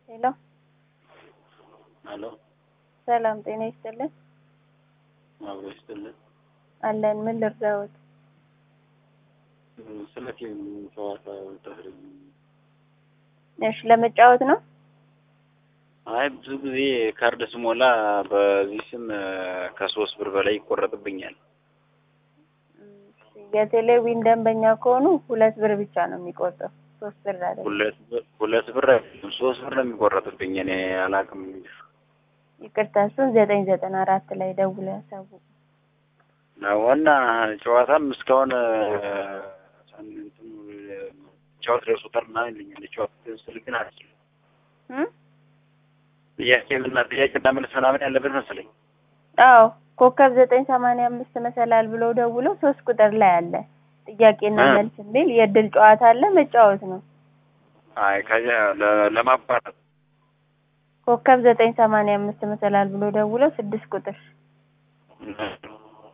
ሄሎ አሎ ሰላም ጤና ይስጥልን። አብሮ ይስጥልን። አለን ምን ልርዳዎት? ስለ ፊልም ጨዋታ ተህሪ እሺ ለመጫወት ነው። አይ ብዙ ጊዜ ካርድ ስሞላ በዚህ ስም ከሶስት ብር በላይ ይቆረጥብኛል። የቴሌቪዥን ደንበኛ ከሆኑ ሁለት ብር ብቻ ነው የሚቆርጠው፣ ሶስት ብር አይደለም። ሁለት ብር ሁለት ብር አይደለም ሶስት ብር ነው የሚቆረጥብኝ። እኔ አላውቅም። ይቅርታ እሱን ዘጠኝ ዘጠና አራት ላይ ደውለው ያሳውቁ። ዋና ጨዋታም እስካሁን ጨዋታ ደርሶታል ምናምን ይለኛል። ጨዋታ ስል ግን አልችልም። እም? ጥያቄና ጥያቄና መልስ ምናምን ያለበት መሰለኝ። አዎ ኮከብ ዘጠኝ ሰማንያ አምስት መሰላል ብለው ደውለው ሶስት ቁጥር ላይ አለ ጥያቄና እ? መልስ የሚል የእድል ጨዋታ አለ መጫወት ነው። አይ ከዚያ ለ- ለማቋረጥ ኮከብ ዘጠኝ ሰማንያ አምስት መሰላል ብለው ደውለው ስድስት ቁጥር እ-